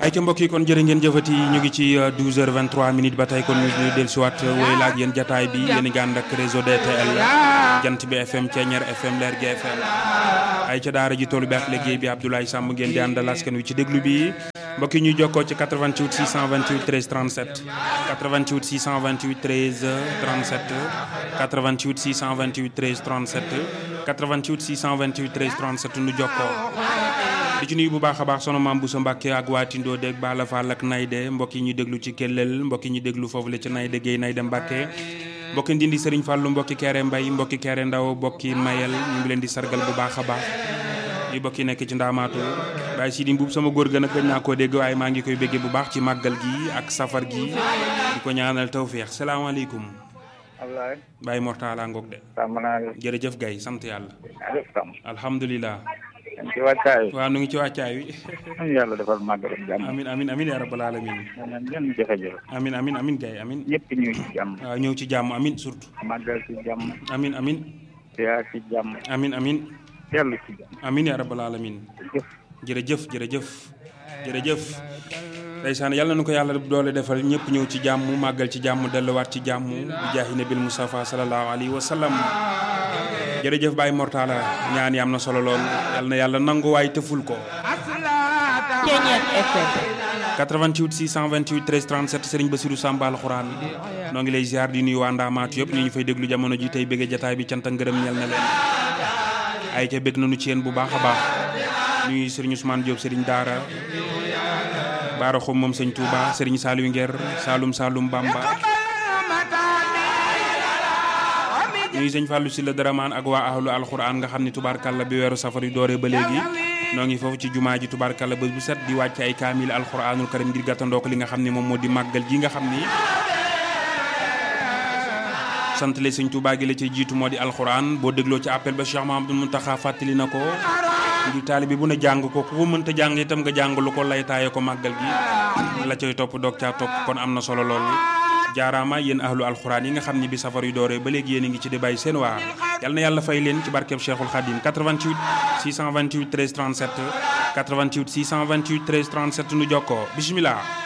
ay ca mbokk yi kon jërë ngeen jëfati ñu ngi ci 12h23 minutes ba tey kon ñu del siwaat woy laaj yéen jataay bi yéen ngi ànd ak réseau DTL jant bi FM Ceeñeer FM Leer gi FM ay ca daara ji toolu bi ak liggéey bi Abdoulaye Samb ngeen di àndal askan wi ci déglu bi mbokk yi ñuy jokkoo ci 88 628 13 37 88 628 13 37 88 628 13 37 88 628 13 37 nu jokkoo di ci nuyu bu baax a baax sono maam Boussa Mbacke ak waa Tindo dégg Bala Fall ak Nayde mbokk yi ñu déglu ci Kellel mbokk yi ñu déglu foofu la ci Nayde Guèye Nayde Mbacke mbokki Ndindi Serigne Fallou mbokki Kéré Mbay mbokki Kéré Ndaw mbokki Mayel ñu ngi leen di sargal bu baax a baax yi mbokki nekk ci ndaamaatu Baye Sidi Mbuub sama góor gën a gëj naa koo dégg waaye maa ngi koy béggee bu baax ci màggal gi ak safar gi di ko ñaanal tawféex salaamaaleykum wallaay Baye Mortala ngoog de sàmm naa la jërëjëf Gaye sant yàlla alif sàmm alhamdulilah dañ ci wàccaay waaw nu ngi ci wàccaay wi ñu yàlla defal màggal ak jàmm amin amin amin ya rabbal alamin ñeneen ñenn jafe-jafe amin amin amin Gaye amin ñëpp ñuy ci jàmm waaw ñëw ci jàmm amin surtout màggal ci jàmm amin amin siyaar ci jàmm amin amin dellu ci jàmm amin ya rabbal alamin jëf jërëjëf jërëjëf jërëjëf ndeysaan yàlla na ko yàlla doole defal ñëpp ñëw ci jàmm màggal ci jàmm delluwaat ci jàmm bi jaahi nabil Mustafa sallallahu alayhi wa sallam jërëjëf Baye Mortala ñaan yi am na solo lool yàlla na yàlla nangu waay tëful ko Ceeñeer FM 88 628 13 37 Serigne Bassirou Samba alxuraan noo ngi lay ziar di nuyu waa Ndaamaatu yëpp ñu ñu fay déglu jamono ji tey bëgg jataay bi cant ak ngërëm ñel na leen ay ca bëgg nañu ci yéen bu baax a baax nuyu Serigne Ousmane Diop Serigne Daara Baara Xum moom sëñ Touba Serigne Saliou Nguer Saloum Saloum Bamba nuyu sëñ Fallou Sylla Daraman ak waa ahlu alxuraan nga xam ne tubaarkàlla bi weeru safar yu dooree ba léegi noo ngi foofu ci jumaa ji tubaarkàlla bés bu set di wàcc ay kaamil alxuraanul karim ngir gàttandoo ko li nga xam ne moom moo di màggal gi nga xam ni sant le sëñ Touba gi la ci jiitu moo di alxuraan boo dégloo ci appel ba Cheikh Mahamadou Muntaxa fàttali na ko ngir taalibe bu ne jàng ko ku ko mënta jàng itam nga jàng lu ko lay taaye ko màggal gi la cay topp doog caa topp kon am na solo lool jaaraama yéen ahlu alxuraan yi nga xam ni bi safar yu dooree ba léegi yéen a ngi ci di bàyyi seen waar yal na yàlla fay leen ci barkeb Cheikhul Khadim 88 628 13 37 88 628 13 37 nu jokkoo bisimilah.